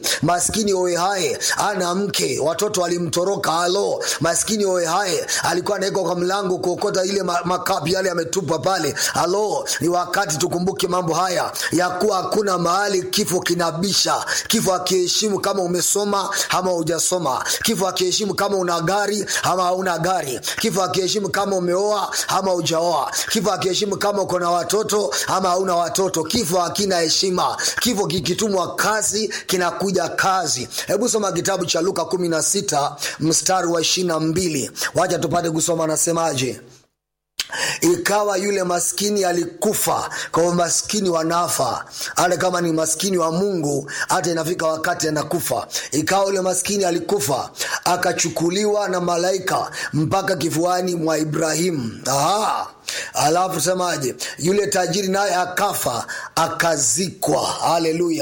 maskini oehae ana mke watoto walimtoroka halo maskini oehae alikuwa anawekwa kwa mlango kuokota ile ma- makapi yale yametupwa pale halo ni wakati tukumbuke mambo haya ya kuwa hakuna mahali kifo kinabisha kifo akiheshimu kama umesoma ama hujasoma kifo akiheshimu kama una gari ama hauna gari kifo akiheshimu kama umeoa ama hujaoa kifo akiheshimu kama uko na watoto ama hauna watoto kifo hakina heshima kifo kikitumwa kazi kinakuja kazi hebu soma kitabu cha luka 16 mstari wa 22 wacha tupate kusoma anasemaje ikawa yule maskini alikufa kwa hiyo maskini wanafa hata kama ni maskini wa mungu hata inafika wakati anakufa ikawa yule maskini alikufa akachukuliwa na malaika mpaka kifuani mwa ibrahimu Aha. alafu semaje yule tajiri naye akafa akazikwa haleluya